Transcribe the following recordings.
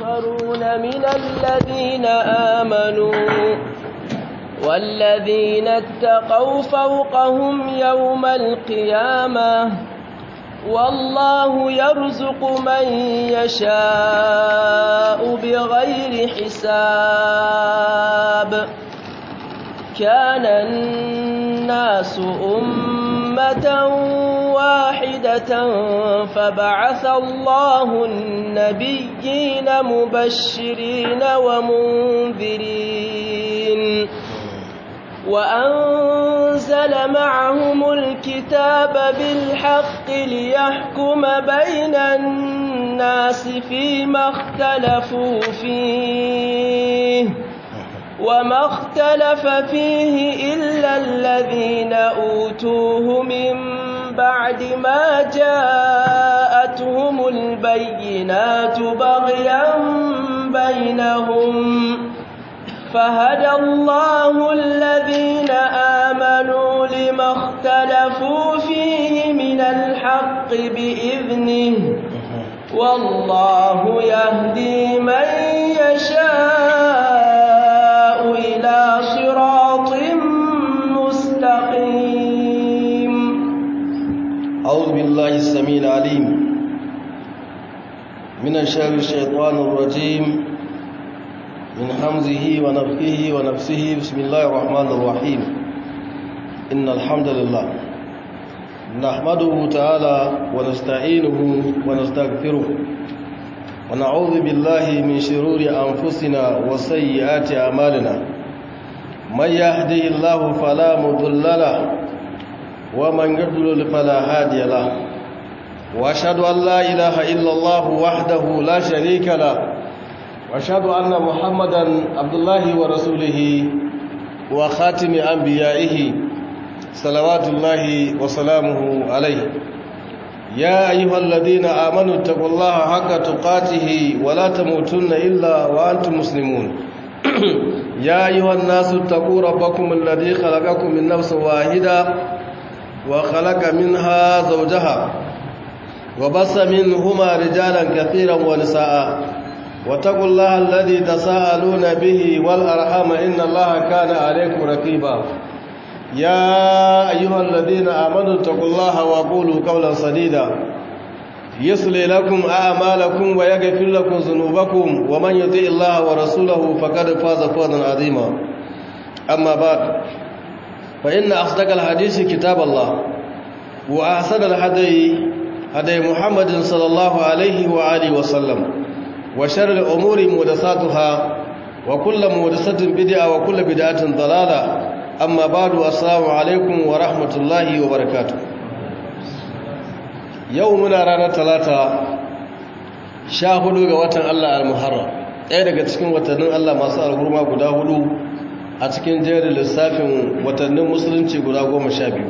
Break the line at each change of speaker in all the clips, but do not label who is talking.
آخرون من الذين آمنوا والذين اتقوا فوقهم يوم القيامة والله يرزق من يشاء بغير حساب كان الناس أمة واحدة فبعث الله النبيين مبشرين ومنذرين وأنزل معهم الكتاب بالحق ليحكم بين الناس فيما اختلفوا فيه وما اختلف فيه إلا الذين أوتوه من بعد ما جاءتهم البينات بغيا بينهم فهدى الله الذين آمنوا لما اختلفوا فيه من الحق بإذنه والله يهدي من يشاء إلى صراط مستقيم
أعوذ بالله السميع العليم من الشر الشيطان الرجيم من حمزه ونفخه ونفسه بسم الله الرحمن الرحيم إن الحمد لله نحمده تعالى ونستعينه ونستغفره ونعوذ بالله من شرور أنفسنا وسيئات أعمالنا من يهدي الله فلا مضل له ومن يضلل فلا هادي له واشهد ان لا اله الا الله وحده لا شريك له واشهد ان محمدا عبد الله ورسوله وخاتم انبيائه صلوات الله وسلامه عليه يا ايها الذين امنوا اتقوا الله حق تقاته ولا تموتن الا وانتم مسلمون يا ايها الناس اتقوا ربكم الذي خلقكم من نفس واحده وخلق منها زوجها وبص منهما رجالا كثيرا ونساء واتقوا الله الذي تساءلون به والأرحام إن الله كان عليكم رقيبا يا أيها الذين آمنوا اتقوا الله وقولوا قولا سديدا يصلي لكم أعمالكم ويغفر لكم ذنوبكم ومن يطيع الله ورسوله فقد فاز فوزا عظيما أما بعد فإن أصدق الحديث كتاب الله وأحسن الهدي هدي محمد صلى الله عليه وآله وسلم وشر الأمور محدثاتها وكل محدثة بدعة وكل بدعة ضلالة أما بعد السلام عليكم ورحمة الله وبركاته يومنا رانا ثلاثة شاهدوا وطن الله المحرم ɗaya daga cikin watannin Allah masu alhurma guda hudu a cikin jerin lissafin watannin musulunci guda goma sha biyu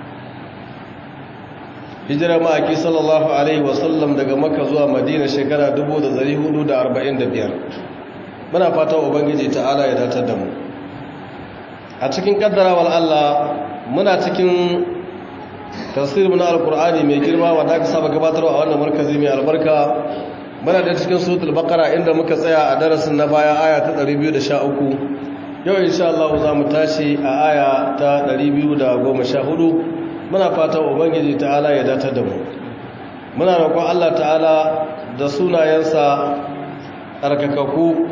hijira ma'aiki sallallahu alaihi wasallam daga makka zuwa madina shekara 1445 muna fata ubangiji ta'ala ya datar da mu a cikin kaddarawar allah muna cikin tasirin na alkur'ani mai girma wanda aka saba gabatarwa a wannan markazi mai albarka muna da cikin sutul bakara inda muka tsaya a darasin na baya aya ta 213 yau insha Allah za mu tashi a aya ta 214 muna fatan ubangiji ta'ala ya datar da mu muna roƙon Allah ta'ala da sunayensa tsarkakaku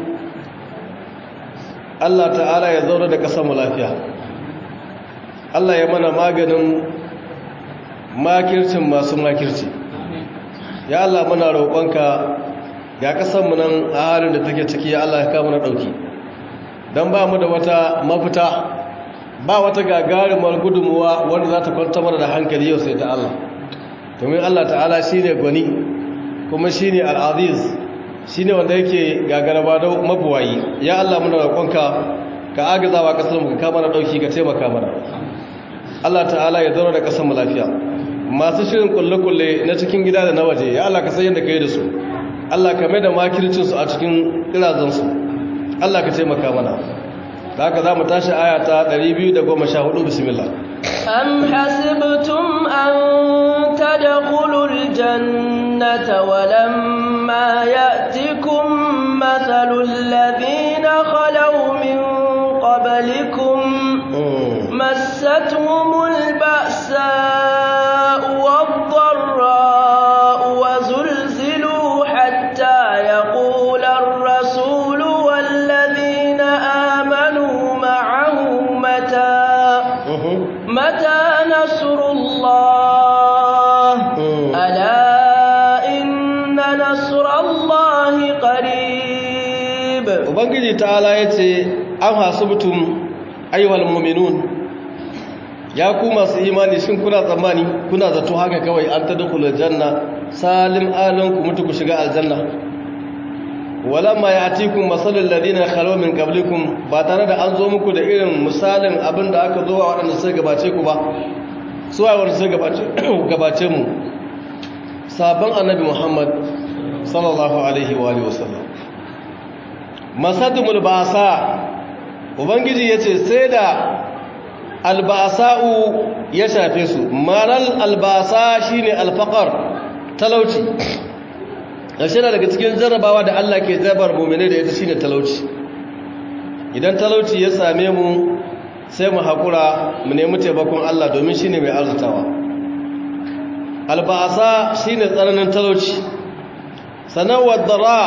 Allah ta'ala ya zauna da ƙasar mu lafiya Allah ya mana maganin makircin masu makirci ya Allah muna roƙonka ga ƙasar mu nan a halin da take ciki ya Allah ya kama na ɗauki don ba mu da wata mafita ba wata gagarumar gudunmuwa wanda za ta kwanta mana da hankali yau sai ta Allah domin Allah ta'ala shi ne gwani kuma shi ne al'aziz shi ne wanda yake gagaraba da mabuwayi ya Allah muna roƙonka ka agazawa ƙasar mu ka kama na ɗauki ka taimaka mana Allah ta'ala ya zauna da ƙasar mu lafiya masu shirin kulle-kulle na cikin gida da na waje ya Allah ka san yadda ka yi da su Allah ka mai da makircinsu a cikin ƙirazansu Allah ka taimaka mana da haka za mu tashi aya ta 214 bismillah
أم حسبتم أن تدخلوا الجنة ولما يأتكم قبلكم مستهم البأساء والضراء وزلزلوا حتى يقول الرسول والذين آمنوا معه متى متى نصر الله ألا إن نصر الله قريب
ubangiji ta'ala ya ce an hasubtum ayyuhal mu'minun ya ku masu imani shin kuna tsammani kuna zato haka kawai an tadkhulul janna salim alan ku mutu ku shiga aljanna walamma ya'tikum masalul ladina khalu min qablikum ba tare da an zo muku da irin misalin abin da aka zo wa waɗanda suka gabace ku ba su wa wanda suka gabace gabace mu sabon annabi Muhammad sallallahu alaihi wa alihi wasallam masadumul ba'sa ubangiji yace sai da albasa'u ya shafe su maral albasa shine alfaqar talauci shi daga cikin jarrabawa da Allah ke jabar mu'mini da ita shine talauci idan talauci ya same mu sai mu hakura mu nemi taimakon Allah domin shine mai arzutawa albasa shine tsananin talauci sanan wadara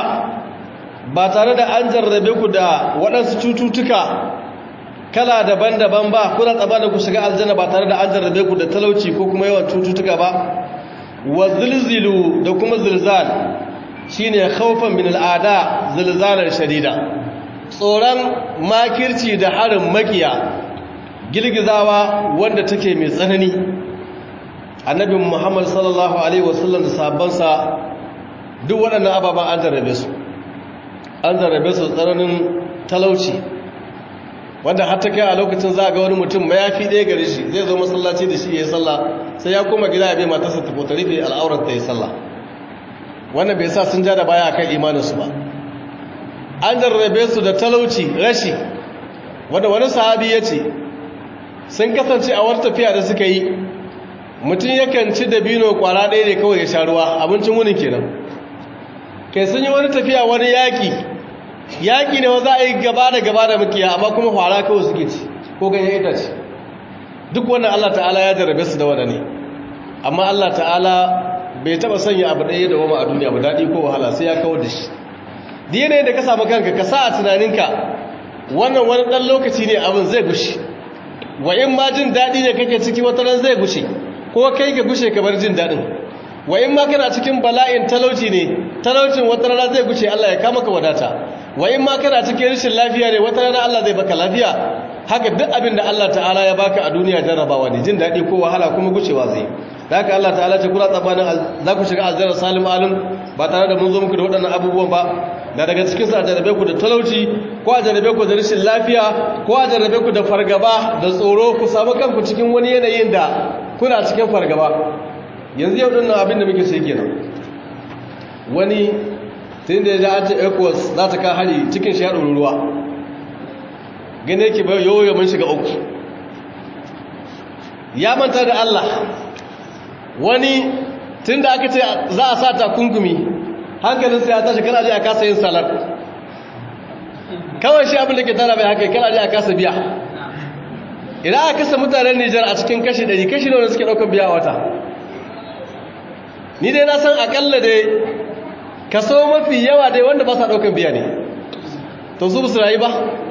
ba tare da an jarrabe ku da waɗansu cututtuka kala daban-daban ba kuna tsaba da ku shiga aljanna ba tare da an jarrabe ku da talauci ko kuma yawan cututtuka ba wa zilzilu da kuma zilzal shine khawfan min al'ada zilzalar shadida tsoron makirci da harin makiya girgizawa wanda take mai tsanani annabi muhammad sallallahu alaihi wasallam da sahabbansa duk waɗannan ababen an jarrabe su an zarrabe su tsananin talauci wanda har ta kai a lokacin za a ga wani mutum mayafi ɗaya gare shi zai zo masallaci da shi ya yi sallah sai ya koma gida ya bai matarsa ta fota rufe al'aurar ta yi sallah wannan bai sa sun ja da baya akan imaninsu ba an zarrabe su da talauci rashi wanda wani sahabi ya ce sun kasance a wata tafiya da suka yi mutum yakan ci dabino kwara ɗaya ne kawai ya sha ruwa abincin wunin kenan kai sun yi wani tafiya wani yaƙi yaƙi ne za a yi gaba da gaba da makiya amma kuma fara kawai suke ci ko ganyen itace duk wannan Allah ta'ala ya jarabe su da wada ne amma Allah ta'ala bai taɓa sanya abu ɗaya da wama a duniya ba daɗi ko wahala sai ya kawar da shi da yanayin da ka samu kanka ka sa a tunaninka wannan wani ɗan lokaci ne abin zai gushe wa in ma jin daɗi ne kake ciki wata ran zai gushe ko kai ka gushe ka bar jin daɗin wa in ma kana cikin bala'in talauci ne talaucin wata rana zai guce Allah ya kama ka wadata wa in ma kana cikin rashin lafiya ne wata rana Allah zai baka lafiya haka duk abin da Allah ta'ala ya baka a duniya jarrabawa ne jin daɗi ko wahala kuma gucewa zai da haka Allah ta'ala ce kula tsabanin za ku shiga aljanna salim alim ba tare da mun zo muku da waɗannan abubuwan ba da daga cikin su a jarrabe ku da talauci ko a jarrabe ku da rashin lafiya ko a jarrabe ku da fargaba da tsoro ku samu kanku cikin wani yanayin da kuna cikin fargaba yanzu yau ɗin abin da muke sai kenan wani tun da ya ja ce ecos za ta kan hari cikin shi ya ɗori ruwa gane yake bai yau yau mun shiga uku ya manta da Allah wani tun da aka ce za a sa takunkumi hankalinsa ya tashi kana je a kasa yin salar kawai shi abin da ke tara mai haka kana je a kasa biya idan aka kasa mutanen nijar a cikin kashi 100 kashi ne wanda suke ɗaukar biya a wata ni dai na san akalla dai kaso mafi yawa dai wanda ba sa daukan biya ne to su su rayu ba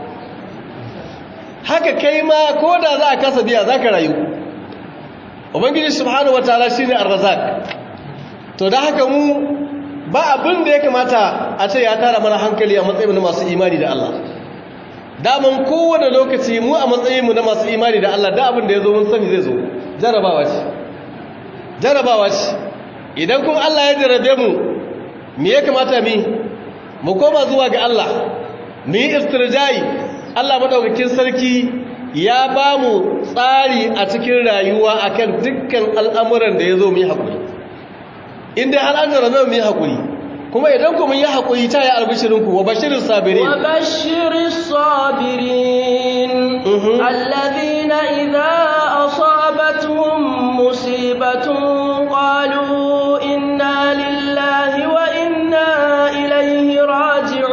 haka kai ma ko da za a kasa biya za ka rayu ubangiji subhanahu wataala shine ar-razzaq to da haka mu ba abin da ya kamata a ce ya tara mana hankali a matsayin na masu imani da Allah daman kowane lokaci mu a matsayin mu na masu imani da Allah da abin da ya zo mun sani zai zo jarabawa ce jarabawa ce idan kuma Allah ya jarabe mu me ya kamata mi mu koma zuwa ga Allah mu yi istirjai Allah madaukakin sarki ya ba mu tsari a cikin rayuwa akan dukkan al'amuran da ya zo mu yi haƙuri inda har an jarabe mu yi haƙuri kuma idan ku mun yi haƙuri ta yi albishirinku wa bashirin sabirin
wa bashirin sabirin alladhina idza asabatuhum musibatun qalu inna lillahi wa inna ilayhi raji'un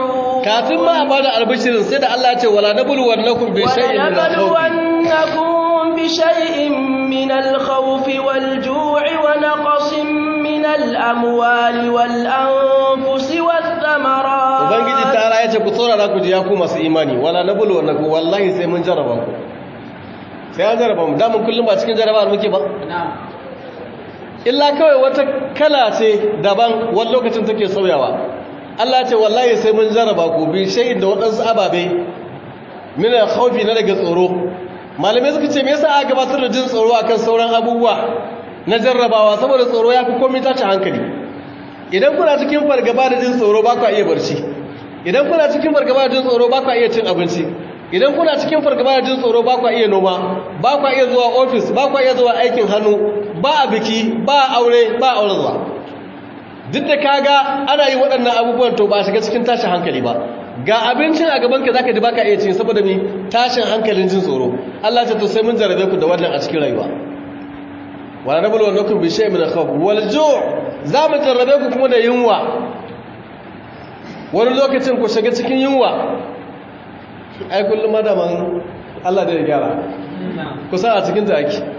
kafin ma a bada albishirin sai da Allah ya ce wala nabluwannakum bi shay'in min al-khawf
ولنبلونكم بشيء من الخوف والجوع ونقص من الأموال والأنفس والثمرات
ubangiji ta ya ce ku tsorara ku ji ya ku masu imani wala nabluwannakum wallahi sai mun jarraba ku sai an jarraba mu da mun kullum ba cikin jarraba muke ba illa kawai wata kala ce daban wani lokacin take sauyawa Allah ce wallahi sai mun jarraba ku bi shay'in da waɗansu ababe min al-khawfi na daga tsoro malamai suka ce me yasa aka gabatar da jin tsoro akan sauran abubuwa na jarrabawa saboda tsoro ya fi komai tace hankali idan kuna cikin fargaba da jin tsoro ba ku iya barci idan kuna cikin fargaba da jin tsoro ba ku iya cin abinci idan kuna cikin fargaba da jin tsoro ba ku iya noma ba ku iya zuwa ofis ba ku iya zuwa aikin hannu ba a biki ba aure ba aure zuwa duk da kaga ana yi waɗannan abubuwan to ba shiga cikin tashin hankali ba ga abincin a gabanka zaka ji baka iya cin saboda mi tashin hankalin jin tsoro Allah ya to sai mun jarabe ku da wannan a cikin rayuwa wala nabulu wa nakum bi shay'in min al-khawf wal ju' za mu jarrabe ku kuma da yunwa wani lokacin ku shiga cikin yunwa ai kullum madaman Allah da ya gyara kusa a cikin ta ake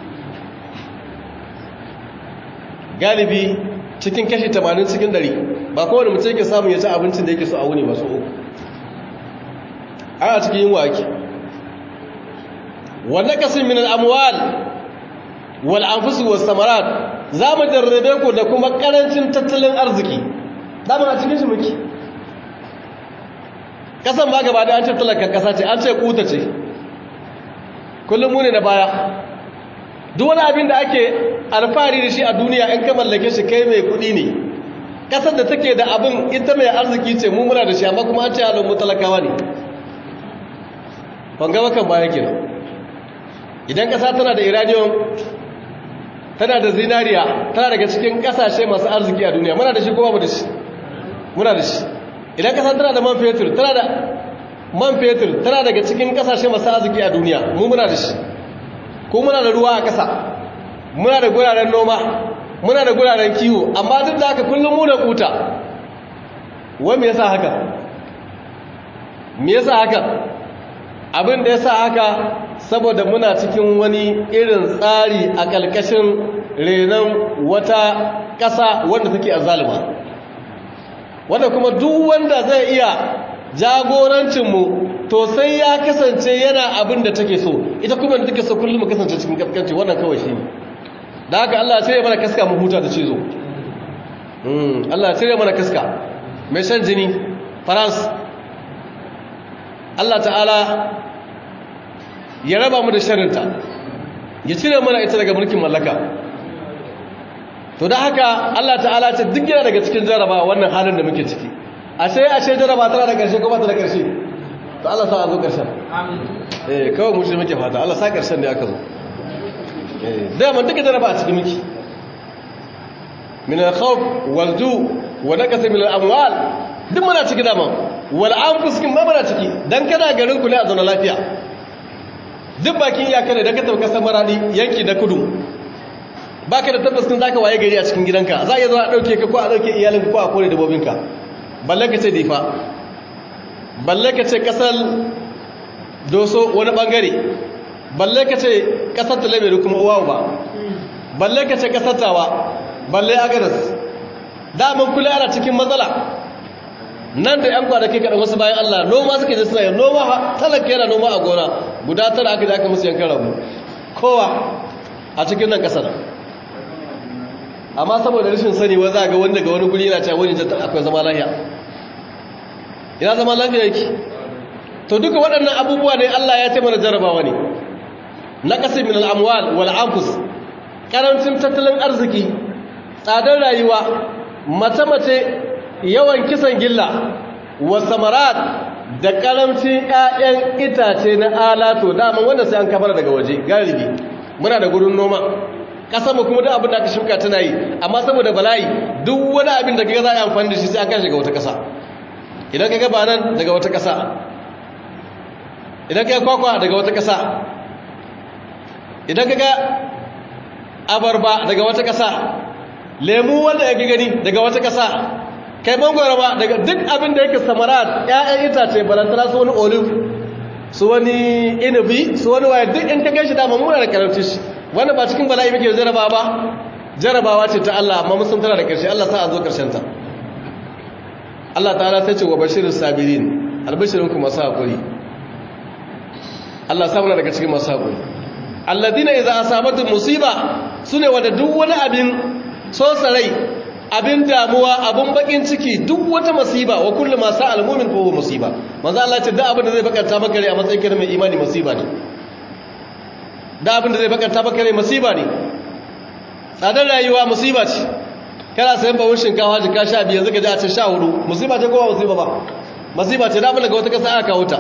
galibi cikin kashi 80 cikin 100 ba kowane mutum yake samun ya ci abincin da yake so a wuni masu uku ana cikin yunwa ake wanda kasin min al'amwal wal anfusi was samarat za mu jarrabe ku da kuma karancin tattalin arziki dama a cikin shi muke kasan ba gaba da an ce talakar kasa ce an ce kuta ce kullum mu ne na baya duk wani abin da ake alfahari da shi a duniya in ka mallake shi kai mai kudi ne kasar da take da abin ita mai arziki ce mu muna da shi amma kuma an ce halin mu talakawa ne ban gaba kan baya kenan idan kasa tana da iranium tana da zinariya tana daga cikin kasashe masu arziki a duniya muna da shi kuma mu da shi muna da shi idan kasa tana da man fetur tana da man fetur tana daga cikin kasashe masu arziki a duniya mu muna da shi ko muna da ruwa a ƙasa muna da guraren noma muna da guraren kiwo amma duk da haka kullum mu da kuta wai me yasa haka me yasa haka abin da yasa haka saboda muna cikin wani irin tsari a ƙalƙashin renon wata ƙasa wanda take azalima wanda kuma duk wanda zai iya jagorancinmu to sai ya kasance yana abin da take so ita kuma da take so kullum mu kasance cikin kaskanci wannan kawai shi da haka Allah sai ya mana kaska mu huta da cizo mm Allah sai ya mana kaska mai shan jini France Allah ta'ala ya raba mu da sharrinta ya cire mana ita daga mulkin mallaka to da haka Allah ta'ala ce duk yana daga cikin jaraba wannan halin da muke ciki ashe ashe jaraba tana da ƙarshe ko ba ta da ƙarshe to Allah sa a zo ƙarshen eh kawai mu shi muke fata Allah sa ƙarshen ne aka zo eh da mun duka jaraba a cikin miki min al-khawf wal ju' wa naqas min al-amwal duk muna ciki dama wal anfus kin ma muna ciki dan kana garin ku ne a zauna lafiya duk bakin iyaka ne da ka tafi kasar maradi yanki na kudu baka da tabbas kun zaka waye gari a cikin gidanka za a iya zo a dauke ka ko a dauke iyalinka ko a kore dabbobinka balle ka ce difa balle ka ce kasar doso wani bangare balle ka ce kasar talabere kuma uwa ba balle ka ce kasar tawa balle agadas daman kula ana cikin matsala nan da yan kwanaki kaɗan wasu bayan allah noma suka je suna yin noma talaka yana noma a gona guda tara aka aka musu yankan rabu kowa a cikin nan ƙasar amma saboda rashin sani wa za ga wanda ga wani guri yana cewa wani jata akwai zama lafiya ina zama lafiya yake to duka waɗannan abubuwa ne Allah ya taimaka jarabawa ne na kasar min al'amwal wal anfus karancin tattalin arziki tsadar rayuwa mace-mace yawan kisan gilla wa samarat da karamcin 'ya'yan itace na alato dama wanda sai an kafara daga waje galibi muna da gurin noma mu kuma duk abin da aka shuka tana yi amma saboda bala'i duk wani abin da kaga za a yi amfani da shi sai aka shiga wata ƙasa idan kaga ba nan daga wata ƙasa idan kaga kwakwa daga wata ƙasa idan kaga abarba daga wata ƙasa lemu wanda ya gani daga wata ƙasa kai mangoro ba daga duk abin da yake samarat ƴaƴan itace balantana su wani olive su wani inabi su wani waya duk in ka gashi dama muna da karanci shi wanda ba cikin bala'i muke jaraba ba jarabawa ce ta Allah amma mun san tana da ƙarshe Allah sa a zo ƙarshen ta Allah ta'ala ta ce wa bashirin sabirin albashirin ku masu haƙuri Allah sa muna daga cikin masu haƙuri alladina idza asabatu musiba sune wanda duk wani abin sosarai abin damuwa abin bakin ciki duk wata musiba wa kullu ma sa'al mu'min fa huwa musiba manzo Allah ce da abin da zai bakanta maka rai a matsayin kai mai imani musiba ne da abin da zai bakanta maka rai musiba ne tsadar rayuwa musiba ce kana sayan bawon shinkafa jika sha biyu yanzu ka ji a ce sha hudu musiba ce kowa musiba ba musiba ce da abin daga wata kasa aka kawo ta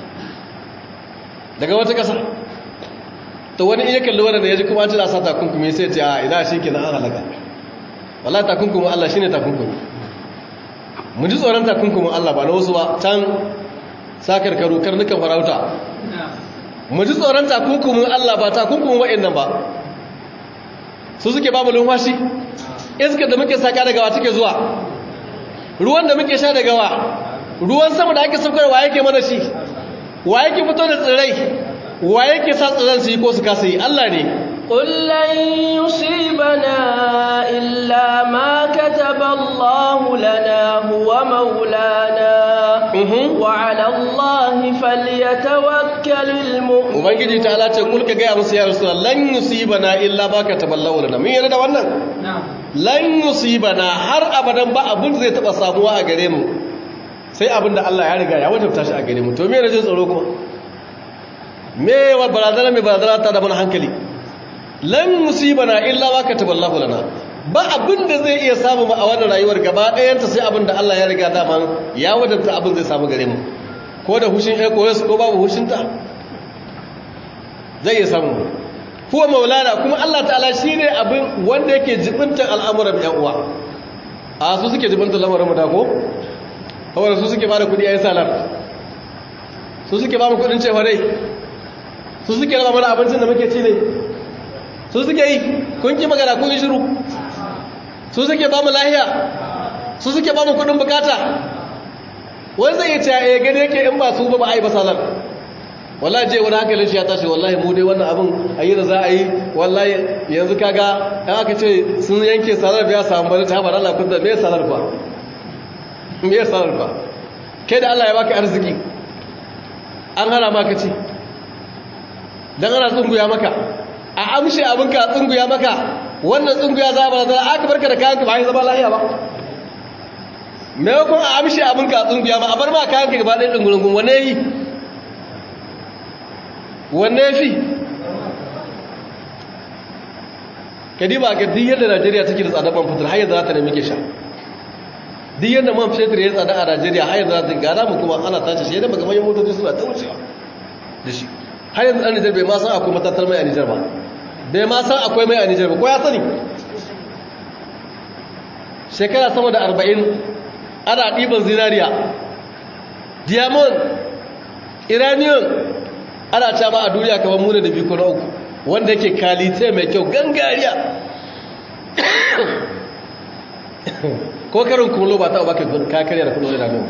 daga wata kasa to wani iya kalli wanda ya ji kuma tana sa takunkumi sai ce a ina shi kenan an halaka wala takunkumin Allah shine takunkumi mu ji tsoron takunkumin Allah ba na wasu ba can sakarkaru karnukan farauta mu ji tsoron takunkumin Allah ba takunkumin wa'annan ba su suke babu lumfashi iskar da muke saka daga wa take zuwa ruwan da muke sha daga wa ruwan sama da ake saukar wa yake mana shi wa yake fito da tsirrai wa yake sa tsirran su yi ko su kasa yi Allah ne
قل لن يصيبنا إلا ما كتب الله لنا هو مولانا وعلى الله فليتوكل المؤمنون
ubangiji ta ala ce kul ka gaya musu ya rasul lan yusibana illa ba ka taballahu lana mun yarda da wannan lan yusibana har abadan ba abin zai taba samuwa a gare mu sai abin da Allah ya riga ya wajabta shi a gare mu to me rajin tsoro kuma me wa barazana me barazana ta da mana hankali lan musibana illa ma kataballahu lana ba abin da zai iya samu a wannan rayuwar gaba ɗayanta sai abin da Allah ya riga daman ya wadanta abin zai samu gare mu ko da hushin ecos ko babu hushinta zai iya samu huwa maulana kuma Allah ta'ala shine abin wanda yake jibintan al'amuran yan uwa a su suke jibintan lamarin mu da ko kawai su suke bada kudi ayi salar su suke ba mu kudin cewa dai su suke raba mana abincin da muke ci ne su suke yi kun ki magana kun yi shiru su suke ba mu lahiya su suke ba mu kudin bukata wani zai ce ya gani yake in ba su ba ba a yi ba salar wallahi je wani hankalin shi ya tashi wallahi mu dai wannan abin a yi da za a yi wallahi yanzu kaga ɗan aka ce sun yanke salar biya samun bari ta haɓar Allah kun da me salar fa me salar fa kai da Allah ya baka arziki an hana maka ci dan ana tsunguya maka a amshe abinka a tsunguya maka wannan tsunguya za a barazana aka barka da kayanka ba ya zama lahiya ba maimakon a amshe abinka a tsunguya ba a bar ma kayanka gaba ɗaya ɗungurungun wane yi wanne fi kadiba ga duk yadda najeriya take da tsadar man fitar har yanzu za ta nemi ke sha duk yadda man fitar ya tsada a najeriya har yanzu za ta gada mu kuma ana tace shi yadda baka manyan motoci suna ta wucewa da shi har yanzu ɗan nijar bai ma san akwai matattar mai a nijar ba bai ma san akwai mai a nijar ba ko ya sani shekara sama da arba'in ana ɗiban zinariya diamond iranian ana ta ba a duniya kamar muna da biyu na uku wanda yake kalite mai kyau gangariya ko karin kulo ba ta ba ka kakariya da kulo da nuna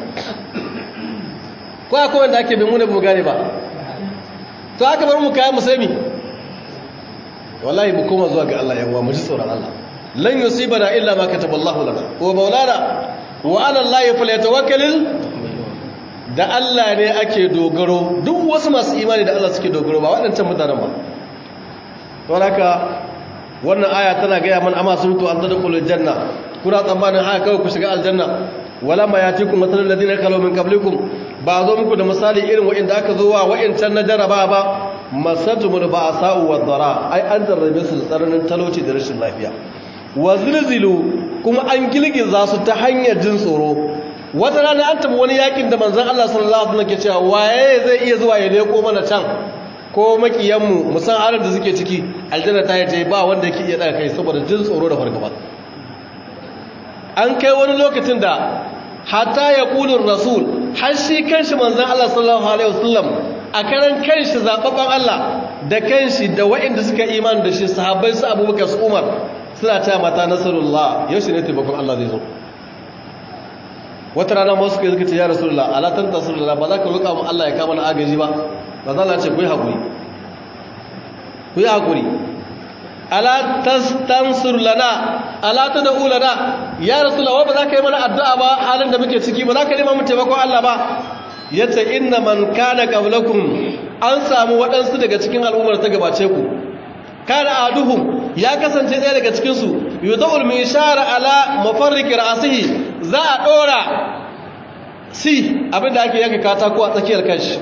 ko akwai wanda ake bin muna mu gane ba to aka bar mu kayan musami wallahi mu koma zuwa ga Allah yawa mu ji tsoron Allah lan yusibana illa ma kataballahu lana wa maulana wa ala allahi falyatawakkalul da Allah ne ake dogaro duk wasu masu imani da Allah suke dogaro ba waɗancan mutanen ba don haka wannan aya tana gaya man amma surutu an zada kulul janna kuna tsammanin haka kawai ku shiga aljanna wala ma yatikum masalul ladina kalu min qablikum ba zo muku da misali irin wa'inda aka zo wa wa'incan na jaraba ba masatumul ba'sa'u wad-dara ai an jarrabe su da tsananin talauci da rashin lafiya wa zilzilu kuma an gilgiza su ta hanyar jin tsoro wata rana an tabi wani yakin da manzan Allah sallallahu alaihi wasallam ke cewa waye zai iya zuwa ya leko mana can ko makiyanmu musan halin da suke ciki aljanna ta yi ba wanda yake iya daga kai saboda jin tsoro da fargaba an kai wani lokacin da hatta ya kulun rasul har shi kanshi manzan Allah sallallahu alaihi wasallam a karan kanshi zababban Allah da kanshi da waɗanda suka imani da shi sahabbai su Abubakar su Umar suna ta mata nasarullah yaushe ne taimakon Allah zai zo wata rana masu kai suka ce ya rasulullah ala tan rasulullah ba za ka roƙa mu Allah ya kama na agaji ba ba za la ce ku yi hakuri ku yi hakuri ala tastansur lana ala tad'u lana ya rasulullah ba za ka yi mana addu'a ba halin da muke ciki ba za ka nema mu taimakon Allah ba yace inna man kana qablakum an samu waɗansu daga cikin al'ummar ta gabace ku kana aduhum ya kasance ɗaya daga cikin su yudul mishara ala mafarriq ra'sihi za a dora si abinda ake yanka katako a tsakiyar kanshi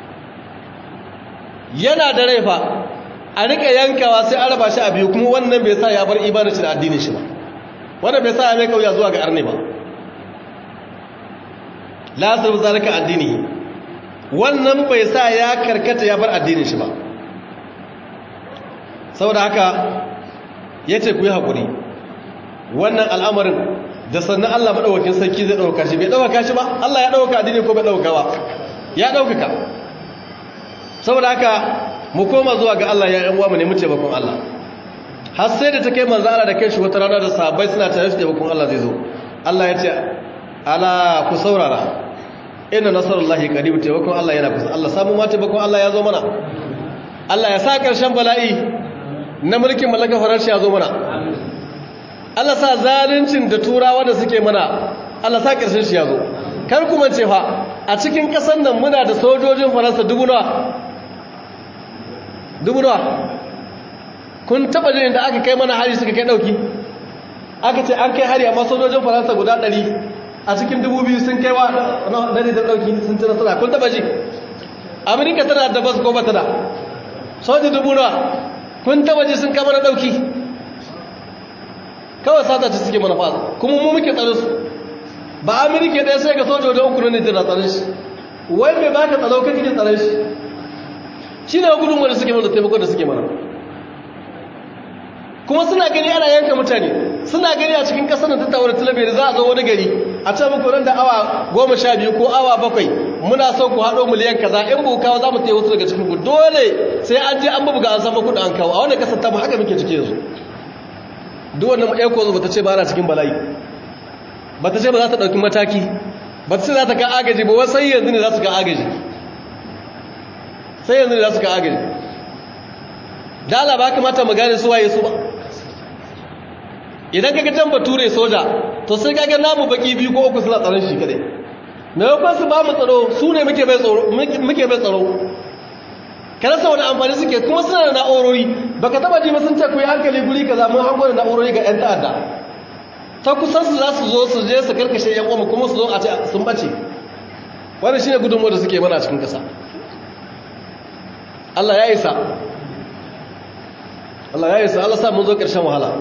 yana da rai fa a rika yankawa sai an raba shi a biyu kuma wannan bai sa ya bar imanin shi da addinin shi ba wannan bai sa ya mai kauya zuwa ga arne ba la sabu zalika addini wannan bai sa ya karkata ya bar addinin shi ba saboda haka yace ku yi hakuri wannan al'amarin da sannan Allah madaukakin sarki zai dauka shi bai dauka shi ba Allah ya dauka addini ko bai dauka ba ya dauka saboda haka mu koma zuwa ga Allah ya yan uwa mu nemi taimakon Allah har sai da ta kai manzo Allah da kai shi wata rana da sahabbai suna tare da taimakon Allah zai zo Allah ya ce ala ku saurara inna nasarullahi qarib taimakon Allah yana kusa Allah samu ma taimakon Allah ya zo mana Allah ya sa karshen bala'i na mulkin mallaka faransa ya zo mana Allah sa zaluncin da turawa da suke mana Allah sa karshen shi ya zo kar ku mance fa a cikin kasan nan muna da sojojin faransa dubu nawa dubu nawa kun taba jin da aka kai mana hari suka kai dauki aka ce an kai hari amma sojojin faransa guda 100 a cikin dubu biyu sun kai wa dare da dauki sun ci nasara kun taba ji amerika tana da bas ko bata da soji dubu nawa kun taba ji sun kama na dauki kawai sata ce suke mana fasa kuma mu muke tsare su ba amerika ɗaya sai ga sojojin uku ne da tsare shi wai mai baka tsaro kake da tsare shi shi ne gudunmu da suke mana taimako da suke mana kuma suna gani ana yanka mutane suna gani a cikin kasar da tawar talabiyar za a zo wani gari a ce muku nan da awa goma sha biyu ko awa bakwai muna so ku haɗo miliyan kaza in bu kawo za mu taya wasu daga cikin ku dole sai an je an bubuga an samu kuɗi an kawo a wannan kasar ta mu haka muke ciki yanzu duk wannan eko ba ta ce ba ana cikin bala'i ba ta ce ba za ta ɗauki mataki ba ta ce za ta ka agaji ba wasu yanzu ne za su ka agaji sai yanzu ne za su ka agaji da ala ba kamata mu gane su waye su ba idan kaga can bature soja to sai kaga namu baki biyu ko uku suna tsaron shi kadai me yakon su ba mu tsaro su ne muke bai tsaro muke bai tsaro kada sa wani amfani suke kuma suna da na'urori baka taba ji ba sun ce ku yi hankali guri kaza mun hango da na'urori ga yan ta'adda ta kusan su za su zo su je su karkashe yan uwa kuma su zo a ce sun bace wannan shine gudunmuwar da suke mana a cikin kasa Allah ya isa Allah ya isa Allah sa mun zo ƙarshen wahala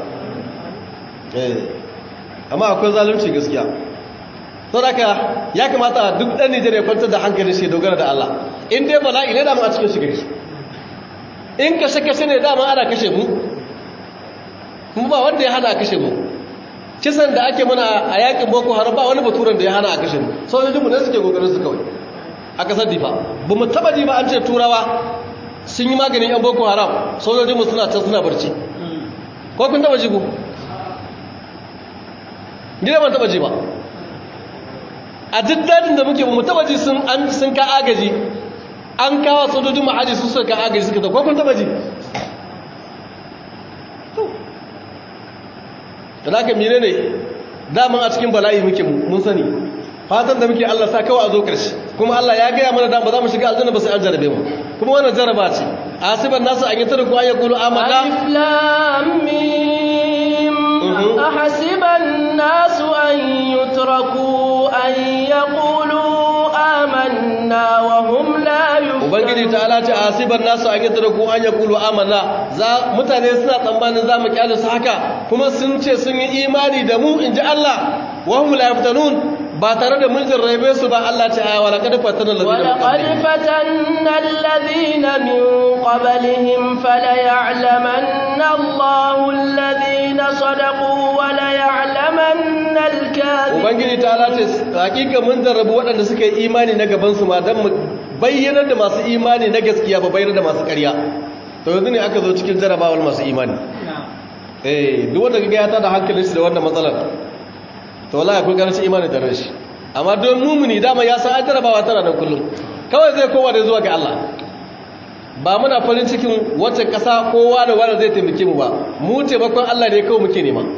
amma akwai zalunci gaskiya sau da ya kamata duk ɗan nijar ya kwantar da hankali shi dogara da Allah in dai bala'i ne dama a cikin shiga shi in kashe-kashe ne dama ana kashe mu kuma ba wanda ya hana a kashe mu kisan da ake mana a yakin boko haram ba wani baturan da ya hana a kashe mu sojojinmu ne suke kokarin su kawai a kasar difa ba mu taba ji ba an ce turawa sun yi maganin yan boko haram sojojinmu suna can suna barci ko kun taba ji ku gida ban taba ji ba a duk dadin da muke mu taba ji sun an sun ka agaji an kawo sojojin mu aji su suka ka agaji suka ta ko kun taba ji to da ka mine ne daman a cikin bala'i muke mun sani fatan da muke Allah sa kawai a zo karshe kuma Allah ya gaya mana da ba za mu shiga aljanna ba sai an jarabe mu kuma wannan jaraba ce asiban nasu an yi tarku an yaqulu amanna
alif lam mim ahasiban nasu an yutraku an yaqulu amanna wa hum la yuftanun
ubangiji ta'ala ce asiban nasu an yi tarku an yaqulu amanna za mutane suna tsammanin za mu kyale su haka kuma sun ce sun yi imani da mu inji Allah wa hum la yuftanun ba tare da mun jarrabe su ba Allah ta aya wala kad fatana alladhina
ولقد فتنا الذين من قبلهم فليعلمن الله الذين صدقوا وليعلمن الكاذبين
ubangiji ta Allah ce hakika mun jarrabu waɗanda suka yi imani na gaban su ma dan mu bayyana da masu imani na gaskiya ba bayyana da masu ƙarya to yanzu ne aka zo cikin jarabawar masu imani eh duk wanda kaga ya tada hankalin shi da wannan matsalar to wallahi akwai garanci imani da rashi amma don mumuni dama ya san an jarabawa tana nan kullum kawai zai kowa da zuwa ga Allah ba muna farin cikin wacce ƙasa kowa da wanda zai taimake mu ba mu taimakon Allah ne kawai muke nema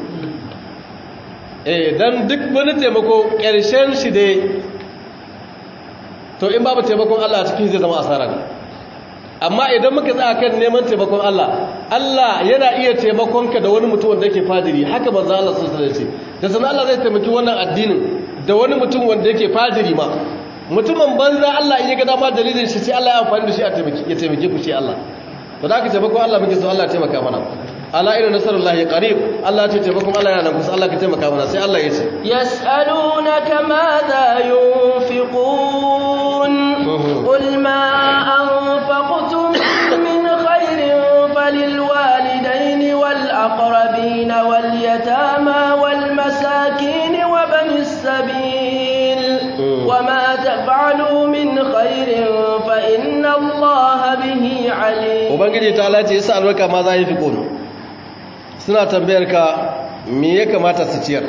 eh dan duk wani taimako ƙarshen shi dai to in babu taimakon Allah a cikin zai zama asara ne amma idan muka tsaya kan neman taimakon Allah Allah yana iya taimakon ka da wani mutum wanda yake fajiri haka manzo Allah sallallahu alaihi wasallam da sanan Allah zai taimaki wannan addinin da wani mutum wanda yake fajiri ma mutumin banza Allah in ya ga dama dalilin shi sai Allah ya amfani da shi a taimaki ya taimake ku shi Allah to da haka taimakon Allah muke so Allah ya taimaka mana ala inna nasrullahi qarib Allah ya ce taimakon Allah yana nan kusa Allah ka taimaka mana sai Allah ya ce
yas'alunaka madha yunfiqun qul ma anfaqtum min khairin falilwalidayni wal aqrabin wal yatama wal masakin wa banis sabil وما تفعلوا من خير فإن الله به عليم
ubangiji ta lati yasa albarka ma za yi fi kono suna tambayar ka me ya kamata su ciyar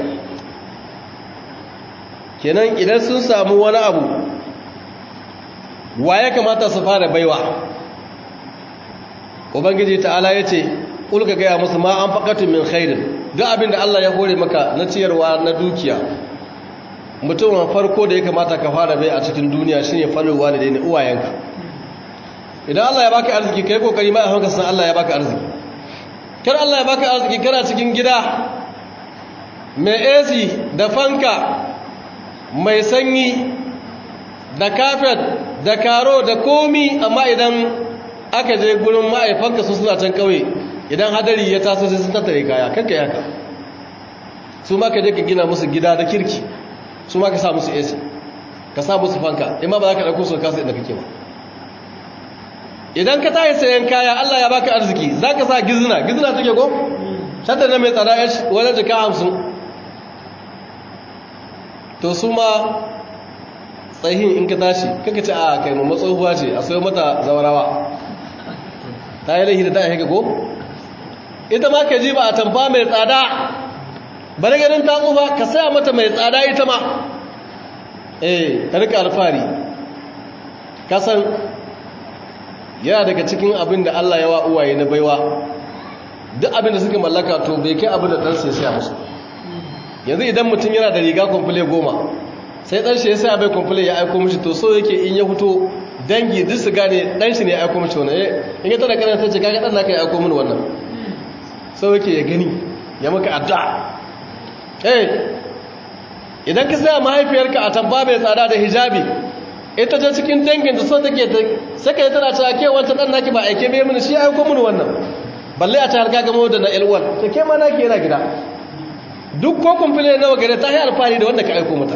kenan idan sun samu wani abu wa ya kamata su fara baiwa ubangiji ta'ala ya ce ƙulka gaya musu ma an faƙatun min khairin duk abin da Allah ya hore maka na ciyarwa na dukiya mutumin farko da ya kamata ka fara bai a cikin duniya shine faruwa da daina uwayenka idan Allah ya baka arziki kai kokari mai hanka san Allah ya baka arziki kar Allah ya baka arziki kana cikin gida mai AC da fanka mai sanyi da kafet da karo da komi amma idan aka je gurin ma'aifanka su suna can kauye idan hadari ya taso sai sun tattare kaya kanka yaka su ma ka je ka gina musu gida da kirki su ma ka sa musu AC ka sa musu fanka in ma ba za ka ɗauko su kasa inda kake ba idan ka tayi sayan kaya Allah ya baka arziki za ka sa gizina gizina take ko shatar na mai tsada ya wani jika hamsin to su ma tsayin in ka tashi kaka ce a kai mamma tsohuwa ce a sayo mata zawarawa ta yi laihi da ta yi ko ita ma ka ji ba a tamfa mai tsada bari ganin ta tsufa ka saya mata mai tsada ita ma eh ta rika alfari kasan yana daga cikin abin da Allah ya wa uwaye na baiwa duk abin da suka mallaka to bai kai abin da ɗansa ya saya musu yanzu idan mutum yana da riga kwamfule goma sai ɗanshi ya saya bai kwamfule ya aiko mishi to so yake in ya fito dangi duk su gane ɗanshi ne ya aiko mishi wannan in ya tana karanta ce kaga ɗan naka ya aiko mini wannan so yake ya gani ya maka addu'a eh idan ka saya mahaifiyarka a tamba mai tsada da hijabi ita ta cikin dangin da so take ta saka tana cewa ke wancan dan naki ba aike bai mini shi aiko mini wannan balle a ta harka gamo da na L1 to ke ma naki yana gida duk ko kumfile nawa gare ta yi alfahari da wanda ka aiko mata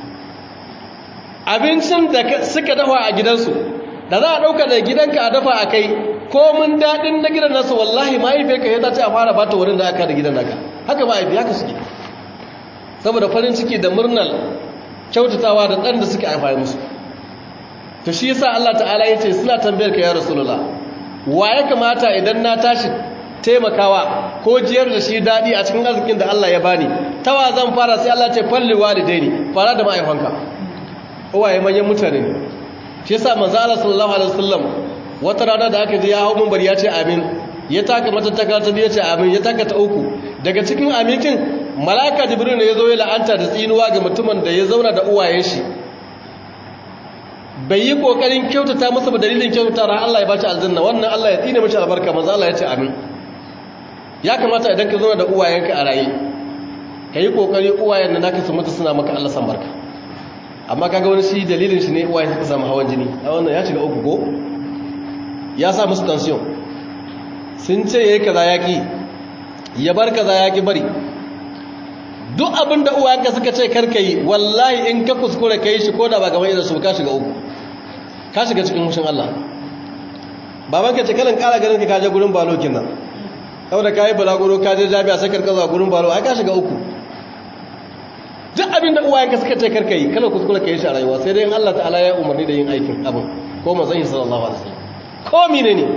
abincin da suka dafa a gidansu da za a dauka da gidanka a dafa a kai ko mun dadin na gidan nasu wallahi mahaifiyarka ya ta ce a fara bata wurin da aka da gidan naka haka mahaifi haka suke saboda farin ciki da murnar kyautatawa da ɗan da suka haifa musu to shi yasa Allah ta'ala ya ce suna tambayar ka ya rasulullah wa ya kamata idan na tashi taimakawa ko jiyar da shi daɗi a cikin arzikin da Allah ya bani tawa zan fara sai Allah ce falli walidaini fara da ma'aifanka uwaye manyan mutane ne shi yasa manzo Allah sallallahu alaihi wasallam wata rana da aka je ya hawo minbar ya ce amin ya taka mata ta ta biyu ce amin ya taka ta uku daga cikin amincin malaka jibril ne ya zo ya la'anta da tsinuwa ga mutumin da ya zauna da uwayen shi bai yi kokarin kyautata masa ba dalilin kyautata ran Allah ya bashi aljanna wannan Allah ya tsine mashi albarka manzo Allah ya ce amin ya kamata idan ka zauna da uwayenka a raye ka yi kokari uwayen da naka su mutu suna maka Allah san barka amma kaga wani shi dalilin shi ne uwayen suka samu hawan jini a wannan ya shiga uku ko ya sa musu tension sun ce yayi kaza yaki ya bar kaza yaki bari duk abin da uwayenka suka ce karka yi wallahi in ka kuskure ka yi shi ko da ba gaban idan su ka shiga uku ka shiga cikin mushin Allah baban ka ce kalan kara ganin ka kaje gurin balo kinan saboda ka yi balaguro ka je jami'a sai karka zuwa gurin balo ai ka shiga uku duk abin da uwayenka suka ce karka yi kala kuskure ka yi shi a rayuwa sai dai in Allah ta'ala ya umarni da yin aikin abin ko manzon sallallahu alaihi wasallam ko mine ne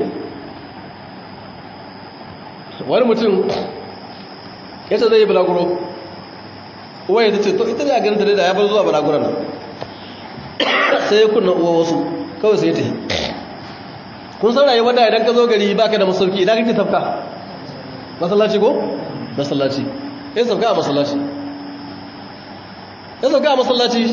wani mutum yace zai yi balaguro uwaye ta ce to ita ne a ganin ta da ya bar zuwa balaguran nan sai ya kunna uwa wasu kawai sai ta yi kun san rayuwar da idan ka zo gari baka da masauki idan kake tafka masallaci ko masallaci ya sauka a masallaci ya sauka a masallaci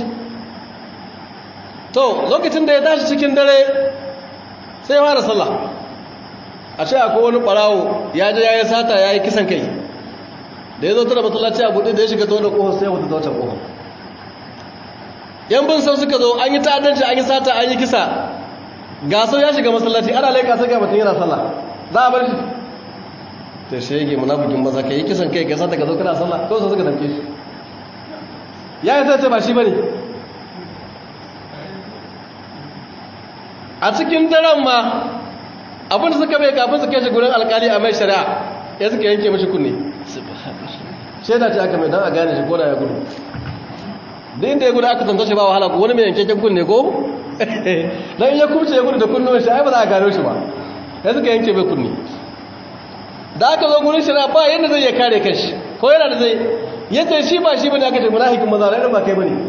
to lokacin da ya tashi cikin dare sai ya fara sallah a ce akwai wani ɓarawo ya je ya yi sata ya yi kisan kai da ya zo tara masallaci a buɗe da ya shiga ta wani ƙofar sai ya wuta ta wancan ƙofar yan bin sau suka zo an yi ta'addanci an yi sata an yi kisa ga sau ya shiga masallaci ana laika sai ga mutum yana sallah za a bar shi ta shege munafikin maza ka yi kisan kai ka sata ka zo kana sallah ko su suka damke shi ya yi sai ba shi bane a cikin daren ma abin da suka bai kafin su kai shi gurin alkali a mai shari'a ya suka yanke mashi kunne shaida ce aka mai don a gane shi ko da ya gudu da inda ya gudu aka tanta shi ba wahala ko wani mai yankakken kunne ko don iya kumce ya gudu da kunnuwan shi ai ba za a gano shi ba ya suka yanke mai kunne da aka zo gurin shari'a ba yadda zai ya kare kashi ko yana da zai yace shi ba shi bane aka ce munafikin maza rai ba kai bane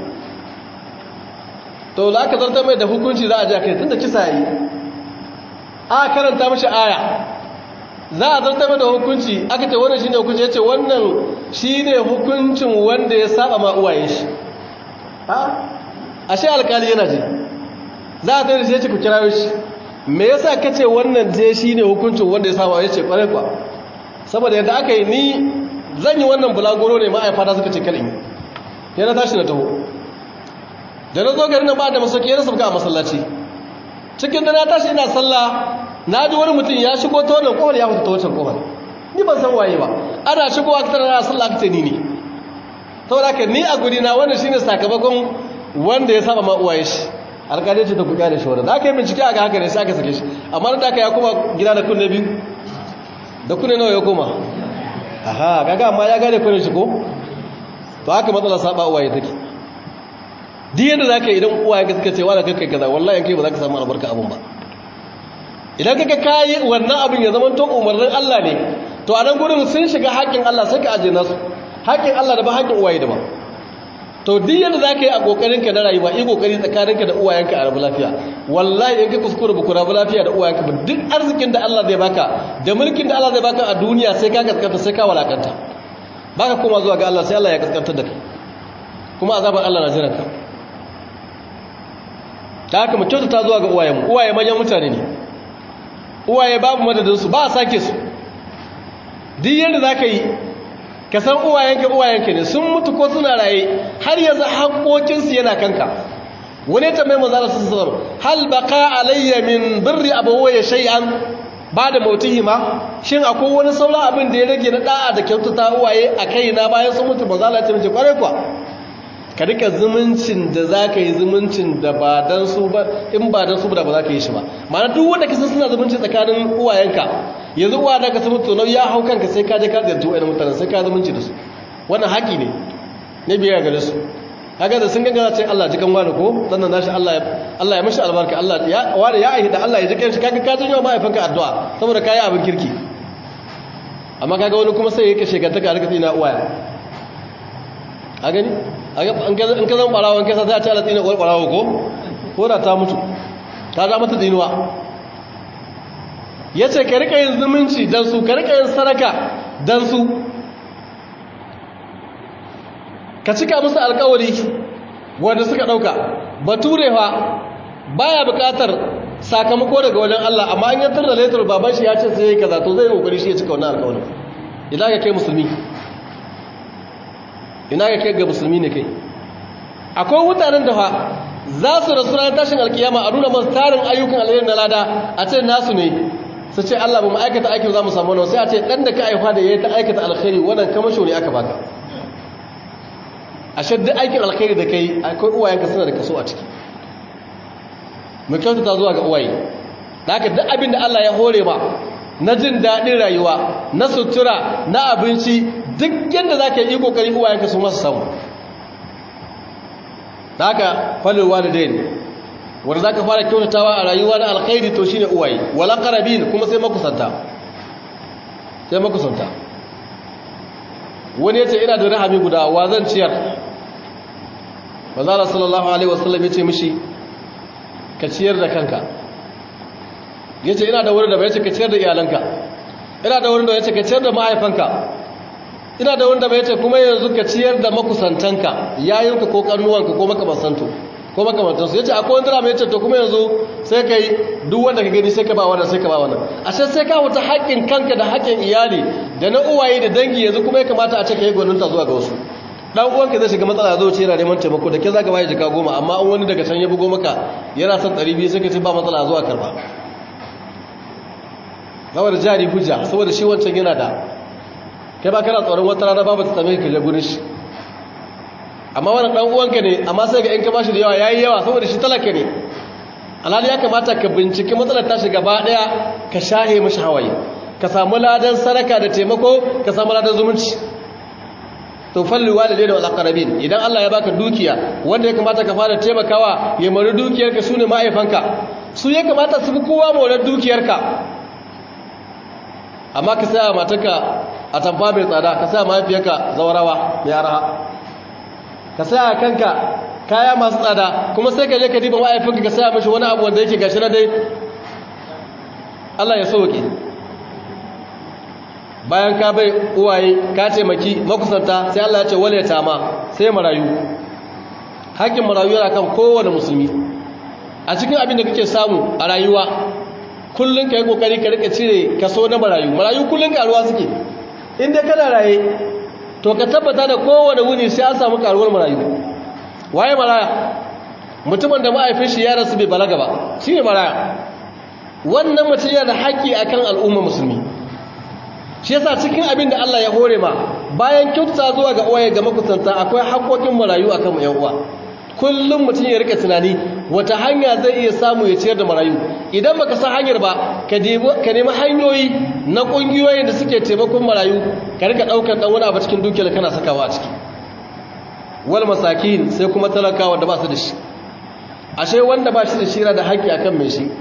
to da aka zartar mai da hukunci za a ji kai tunda kisa yi a karanta mashi aya za a zartar mai da hukunci aka ce wannan shine hukunci yace wannan shine hukuncin wanda ya saba ma uwaye shi ha ashe alkali yana ji za a tare shi yace ku kirawo shi me yasa kace wannan je shine hukuncin wanda ya saba yace kware kwa saboda yadda aka yi ni zan yi wannan bulagoro ne ma'aifata suka ce kalin ya na tashi na taho da na zo gari na ba da masauki yana sabga a masallaci cikin da na tashi ina sallah na ji wani mutum ya shigo ta wannan kowar ya fita ta wancan kowar ni ban san waye ba ana shigo a kitar na sallah aka ce ni ne saboda ka ni a guri na wannan shine sakamakon wanda ya saba ma uwaye shi alƙalai ce ta kuɗa da shi wannan da aka yi bincike a ga haka ne sai aka sake shi amma da aka ya koma gida da kunne biyu da kunne nawa ya koma aha kaga amma ya gane kunne shi ko to haka matsala saba uwaye take duk yadda za ka idan uwaye ka suka ce wa da kai kaza wallahi kai ba za ka samu albarka abun ba idan kaka kayi wannan abin ya zama to umarnin Allah ne to a nan gurin sun shiga haƙƙin Allah sai ka aje nasu haƙƙin Allah da ba haƙƙin uwaye da ba to duk yadda za ka yi a ƙoƙarin ka na rayuwa yi ƙoƙari tsakaninka da uwayenka a rabu lafiya wallahi in ka kuskura ba ku rabu lafiya da uwayenka ba duk arzikin da Allah zai baka da mulkin da Allah zai baka a duniya sai ka kaskanta sai ka walakanta baka koma zuwa ga Allah sai Allah ya kaskantar da kai kuma azabar Allah na jiranka ta haka mu kyautata zuwa ga uwayenmu uwaye manyan mutane ne uwaye babu madadinsu ba a sake su duk yadda za ka yi ka san uwayenka uwayenka ne sun mutu ko suna raye har yanzu haƙoƙinsu yana kanka wani ta mai mazara su sanar hal baka alayya min birri abubuwa shay'an ba da mautihi ma shin akwai wani sauran abin da ya rage na da'a da kyautata uwaye a kai na bayan sun mutu mazala ta mace kwarai kuwa ka rika zumuncin da za ka yi zumuncin da ba don su ba in ba don su ba ba za ka yi shi ba ma'ana duk wanda kisa suna zumunci tsakanin uwayenka yanzu uwa da ka samu tono ya hau kanka sai ka je ka ziyarci wa'ina mutanen sai ka zumunci da su wannan haƙi ne na biya gare su haka da sun gangara ce Allah jikan wani ko sannan nashi Allah ya Allah ya mishi albarka Allah ya wani ya aihida Allah ya jikan shi kaga ka janyo mahaifinka addu'a saboda kayi abin kirki amma kaga wani kuma sai yake shekantaka a rika tsina uwaya a gani in ka zan ɓarawon kasa za a ci alatsina uwar ɓarawo ko ko da ta mutu ta za mata tsinuwa ya ce ka rika yin zumunci don su ka rika yin saraka don su ka cika musu alkawari wanda suka ɗauka baturewa baya buƙatar sakamako daga wajen Allah amma an yantar da laitar baban shi ya ce sai ya yi kaza to zai yi ƙoƙari shi ya cika wannan alkawarin idan ka kai musulmi ina ga kai ga musulmi ne kai akwai mutanen da fa za su rasu ranar tashin alkiyama a nuna masu tarin ayyukan alheri na lada a ce nasu ne su ce Allah ba mu aikata aikin za mu samu wani sai a ce dan da ka aifa da ya yi ta aikata alkhairi wannan kamasho ne aka baka a shaddi aikin alkhairi da kai akwai uwayenka suna da kaso a ciki mu kyautata zuwa ga uwaye da haka duk abin da Allah ya hore ma na jin daɗin rayuwa na sutura na abinci duk yadda za ka yi ƙoƙari uwayenka su masu samu da haka falilwa da daini wanda za ka fara kyautatawa a rayuwa na alkhairi to shine uwaye wala karabin kuma sai makusanta sai makusanta wani ya ce ina da rahami guda wa zan ciyar manzala sallallahu alaihi wasallam ya ce mishi ka ciyar da kanka ya ce ina da wurin da bai ce ka ciyar da iyalanka ina da wurin da ya ce ka ciyar da mahaifanka ina da wurin da bai ce kuma yanzu ka ciyar da makusantanka yayinka ko karnuwanka ko makamantansu ko makamantansu ya ce akwai wani drama ya ce to kuma yanzu sai ka yi duk wanda ka gani sai ka ba wannan sai ka ba wannan ashe sai ka wuta haƙƙin kanka da haƙƙin iyali da na uwaye da dangi yanzu kuma ya kamata a ce ka yi gwaninta zuwa ga wasu dan uwanka zai shiga matsala zo ce yana neman taimako da ke zaka bayar jika goma amma an wani daga can ya bugo maka yana son 200 sai ka ce ba matsala zuwa karba saboda jari hujja saboda shi wancan yana da kai ba kana tsoron wata rana babu ta same ka je gurin shi amma wannan dan uwanka ne amma sai ga in ka bashi da yawa yayi yawa saboda shi talaka ne alhali ya kamata ka binciki matsalar ta shiga gaba daya ka shahe mishi hawaye ka samu ladan sadaka da taimako ka samu ladan zumunci to falli walidai wal aqrabin idan Allah ya baka dukiya wanda ya kamata ka fara taimakawa ya mari dukiyarka sune ma'aifanka su ya kamata su bi kowa maular dukiyarka amma ka saya matarka a tamfa mai tsada ka saya mahaifiyarka zawarawa mai araha ka saya kanka kaya masu tsada kuma sai ka je ka diba ma'aifinka ka saya mashi wani abu wanda yake gashi na dai Allah ya sauke bayan ka bai uwaye ka taimaki makusanta sai Allah ya ce wale tama sai marayu hakkin marayu yana kan kowane musulmi a cikin abin da kake samu a rayuwa kullun ka yi kokari ka rika cire kaso na marayu marayu kullun karuwa suke in dai kana raye to ka tabbata da kowane wuni sai an samu karuwar marayu waye maraya mutumin da ma'aifin shi ya rasu bai balaga ba shine maraya wannan mutum yana da haƙƙi akan al'umma musulmi shi yasa cikin abin da Allah ya hore ma bayan kyautata zuwa ga uwaye ga makusanta akwai haƙoƙin marayu akan mu yan uwa kullum mutum ya rika tunani wata hanya zai iya samu ya ciyar da marayu idan baka san hanyar ba ka nemi hanyoyi na ƙungiyoyin da suke taimakon marayu ka rika ɗaukar ɗan wani abu cikin dukiyar kana sakawa a ciki wal masakin sai kuma talakawa da ba su da shi ashe wanda ba shi da shi yana da haƙƙi akan mai shi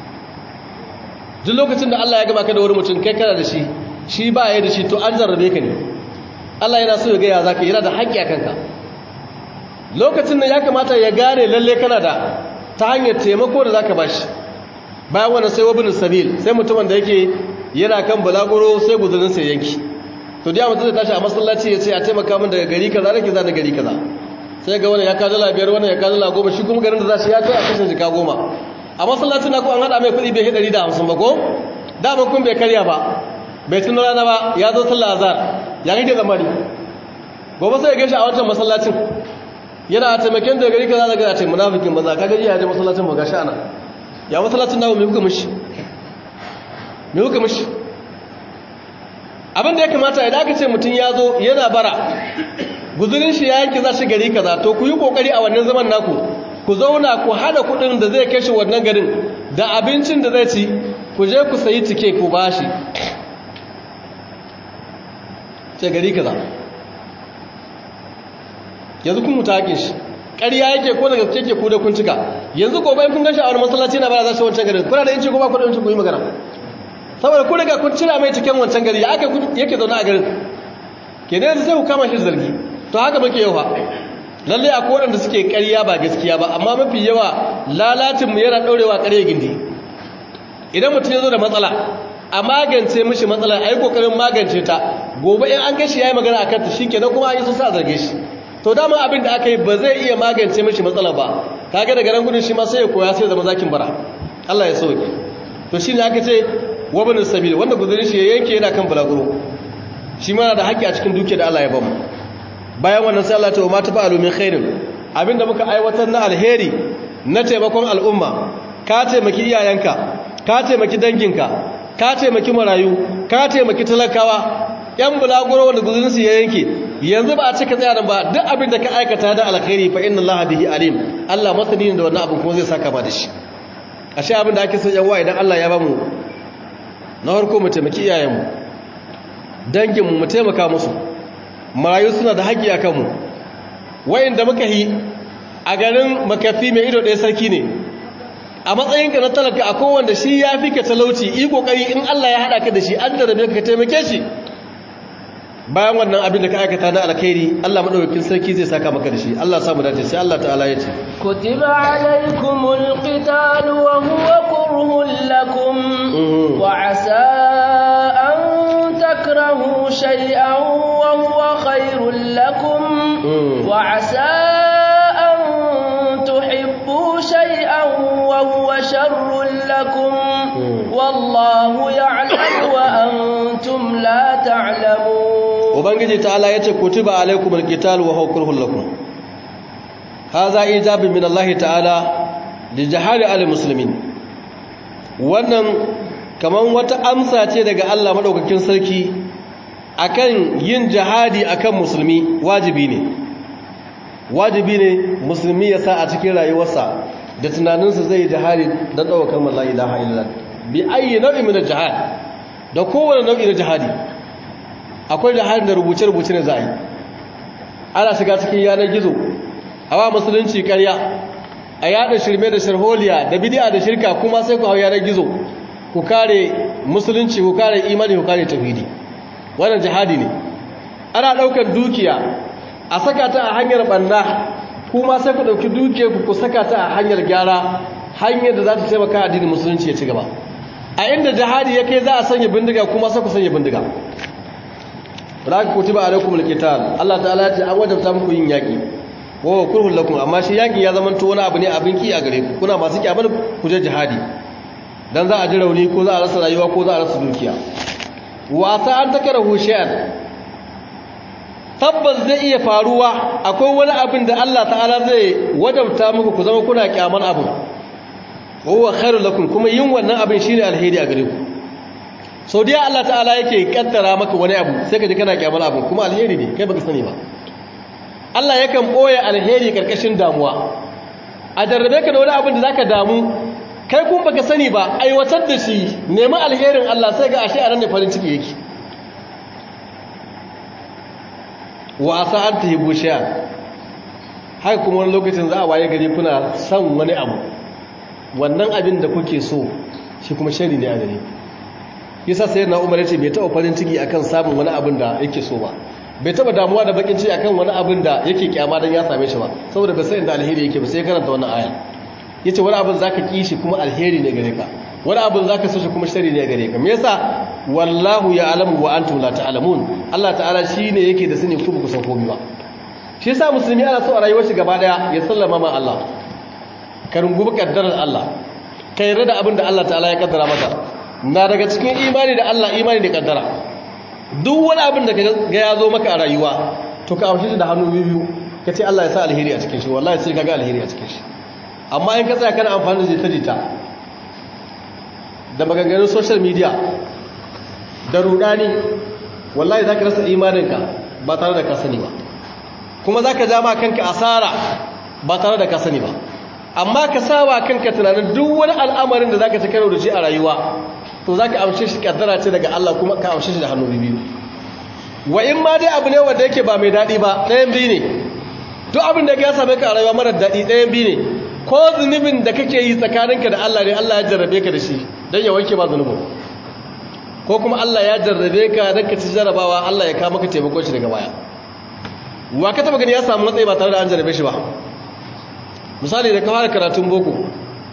duk lokacin da Allah ya gaba ka da wani mutum kai kana da shi shi ba ya da shi to an jarrabe ka ne Allah yana so ya ga ya zaka yana da haƙƙi a kanka lokacin da ya kamata ya gane lalle kana da ta hanyar taimako da zaka bashi bayan wannan sai wabin sabil sai mutumin da yake yana kan balaguro sai guzurin sai yanki to da mutum zai tashi a masallaci ya ce a taimaka min daga gari kaza nake za da gari kaza sai ga wani ya kawo dala biyar wani ya kawo dala goma shi kuma garin da za shi ya kai a kashin jika goma a masallacin na ko an haɗa mai kuɗi bai ɗari da hamsin ba ko dama kun bai karya ba bai tun rana ba ya zo sallah azhar ya kake zamani gobe sai ya gaishe a wancan masallacin yana a taimakon da gari kaza daga ce munafikin banza ka gaji ya je masallacin ba gashi ana ya masallacin nawo me kuka mishi me kuka mishi abin da ya kamata idan aka ce mutum ya zo yana bara guzurin shi ya yanki za shi gari kaza to ku yi kokari a wannan zaman naku ku zauna ku hada kudin da zai kashe wannan garin da abincin da zai ci ku je ku sayi tike ku bashi ce gari kaza yanzu kun mutu hakin shi ƙarya yake ko daga gaske ke ku da kun cika yanzu gobe kun gashi a wani masallaci na bara za su wancan garin kuna da yanci ko ba ku da yanci ku yi magana saboda ku daga kun cira mai cikin wancan gari ya aka yake zaune a garin ke ne yanzu sai ku kama shi zargi to haka muke yawa lalle a kodan da suke ƙarya ba gaskiya ba amma mafi yawa lalacin mu yana ɗaurewa ƙarya gindi idan mutum ya zo da matsala a magance mishi matsalar a yi kokarin magance ta gobe in an gashi ya yi magana a kanta shi kenan kuma an yi sun sa zarge shi to dama abin da aka yi ba zai iya magance mishi matsalar ba kaga daga nan gudun shi ma sai ya koya sai zama zakin bara Allah ya sauke to shi ne aka ce wabin sabil wanda guzurin shi ya yanke yana kan bulaguro shi ma da haƙƙi a cikin duke da Allah ya bamu bayan wannan sai Allah ta ma tafa alumin khairin abinda muka aiwatar na alheri na taimakon al'umma ka taimaki iyayenka ka taimaki danginka ka taimaki marayu ka taimaki talakawa yan bulaguro wanda guzurinsu ya yanke yanzu ba a cika tsaya nan ba duk abin da ka aikata da alkhairi fa inna allaha bihi alim Allah masani ne da wannan abin kuma zai saka ba da shi ashe abin da ake son yan idan Allah ya bamu na farko mu taimaki iyayenmu danginmu mu taimaka musu marayu suna da haƙƙi a kanmu wayanda muka yi a garin makafi mai ido ɗaya sarki ne a matsayinka na talaka a kowanda shi ya fi ka talauci yi kokari in Allah ya haɗa ka da shi an da rabe ka taimake shi bayan wannan abin da ka aikata na alkhairi Allah madaukakin sarki zai saka maka da shi Allah ya samu dace sai Allah ta'ala ya ce
kutiba alaykumul qital wa huwa kurhun lakum wa asa an takrahu shay'an wa huwa khairul lakum wa asa an tuhibbu shay'an wa huwa sharrul lakum wallahu ya'lamu wa antum la ta'lamun
ubangiji ta'ala yace kutiba alaykumul qital wa huwa kurhun lakum hadha ijabun min Allah ta'ala li jahali al muslimin wannan kaman wata amsa ce daga Allah madaukakin sarki akan yin jihadi akan musulmi wajibi ne wajibi ne musulmi ya sa a cikin rayuwarsa da tunaninsa zai yi jihadi don ɗaukar mallah ilaha illallah bi ayi nau'i min jihad da kowane nau'i na jihadi akwai jihadin da rubuce-rubuce ne za a yi ana shiga cikin yanar gizo a wa musulunci karya a yada shirme da sharholiya da bidiya da shirka kuma sai ku hau yanar gizo ku kare musulunci ku kare imani ku kare tafidi wannan jihadi ne ana daukar dukiya a saka ta a hanyar banna kuma sai ku dauki dukiyar ku ku saka ta a hanyar gyara hanyar da za ta taimaka addinin musulunci ya ci gaba a inda jihadi ya kai za a sanya bindiga kuma sai ku sanya bindiga raka kutiba alaikum alqital Allah ta'ala ya ce an wajabta muku yin yaki wa kurhul lakum amma shi yaki ya zama to wani abu ne abin ki a gare ku kuna masu kiyamar ku je jihadi dan za a ji rauni ko za a rasa rayuwa ko za a rasa dukiya wa sa an takarahu shay'an tabbas zai iya faruwa akwai wani abin da Allah ta'ala zai wajabta muku ku zama kuna kyaman abu huwa khairul lakum kuma yin wannan abin shine alheri a gare ku sau da Allah ta'ala yake kaddara maka wani abu sai ka ji kana kyamar abu kuma alheri ne kai baka sani ba Allah yakan boye alheri karkashin damuwa a jarrabe ka da wani abin da zaka damu kai kun baka sani ba aiwatar da shi nemi alherin Allah sai ga ashe a ran ne farin ciki yake wa asa an tahibu shay'a haka kuma wani lokacin za a waye gari kuna son wani abu wannan abin da kuke so shi kuma shari ne a gare ku yasa sai na umar yace bai taba farin ciki akan samun wani abin da yake so ba bai taba damuwa da bakin ciki akan wani abin da yake kyama dan ya same shi ba saboda bai san inda alheri yake ba sai karanta wannan aya yace wani abin zaka ki shi kuma alheri ne gare ka wani abin zaka so shi kuma shari ne gare ka me yasa wallahu ya'lamu wa antum la ta'lamun Allah ta'ala shine yake da sani ku ba ku san komai ba shi yasa musulmi ana so a rayuwar shi gaba daya ya sallama ma Allah ka rungumi kaddarar Allah ka yarda da abin da Allah ta'ala ya kaddara maka na daga cikin imani da Allah imani da kaddara duk wani abin da ga ya zo maka a rayuwa to ka amshi da hannu biyu ka ce Allah ya sa alheri a cikin shi wallahi sai ka ga alheri a cikin shi amma in ka tsaya kana amfani da jita-jita da maganganun social media da rudani wallahi za ka rasa imaninka ba tare da ka sani ba kuma za ka ja ma kanka asara ba tare da ka sani ba amma ka sawa kanka tunanin duk wani al'amarin da za ka ci karo da shi a rayuwa to za ka amshe shi kaddara ce daga Allah kuma ka amshe shi da hannu biyu wa in ma dai abu ne wanda yake ba mai daɗi ba ɗayan biyu ne duk abin da ya same ka a rayuwa marar daɗi ɗayan biyu ne ko zunubin da kake yi tsakaninka da Allah ne Allah ya jarrabe ka da shi don ya wanke ba zunubin ko kuma Allah ya jarrabe ka don ka ci jarrabawa Allah ya kama ka taimako shi daga baya wa ka taba gani ya samu matsayi ba tare da an jarrabe shi ba misali da ka fara karatun boko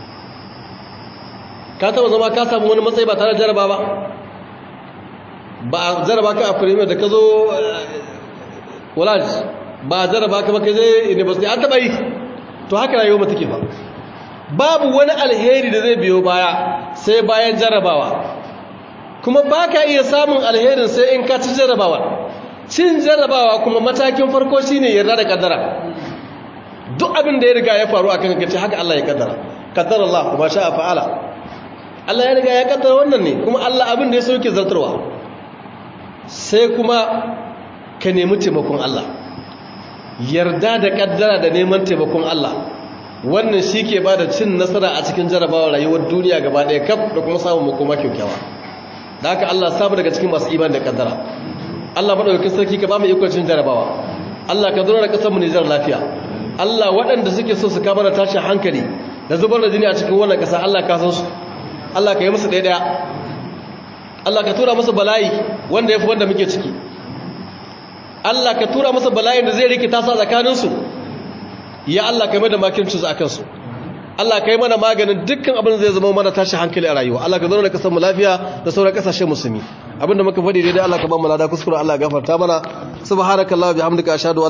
ka taba zama ka samu wani matsayi ba tare da jarraba ba ba a jarraba ka a premier da ka zo college ba a jarraba ka ba ka je university an taba yi to haka rayuwa mata ke ba babu wani alheri da zai biyo baya sai bayan jarrabawa kuma ba ka iya samun alherin sai in ka ci jarrabawa cin jarrabawa kuma matakin farko shine yarda da kaddara duk abin da ya riga ya faru a kan kace haka Allah ya kaddara kaddara Allah kuma sha fa'ala Allah ya riga ya kaddara wannan ne kuma Allah abin da ya so yake zartarwa sai kuma ka nemi taimakon Allah yarda da kaddara da neman taimakon Allah wannan shi ke ba da cin nasara a cikin jarabawar rayuwar duniya gaba ɗaya kaf da kuma samun makoma kyaukyawa da haka Allah samu daga cikin masu iman da kaddara Allah maɗaukakin sarki ka ba mu ikon cin jarabawa Allah ka zura da ƙasar mu Nijar lafiya Allah waɗanda suke so su kama da tashin hankali da zubar da jini a cikin wannan ƙasa Allah ka san su Allah ka yi musu ɗaya ɗaya Allah ka tura musu bala'i wanda ya fi wanda muke ciki Allah ka tura masa bala'in da zai rikita sa tsakaninsu ya Allah ka mai da makincinsu a kansu Allah ka yi mana maganin dukkan abin zai zama mana tashi hankali a rayuwa Allah ka zo da kasar mu lafiya da sauran kasashen musulmi abinda muka faɗi daidai Allah ka ba mu lada kuskure Allah ya gafarta mana subhanakallah bihamdika ashhadu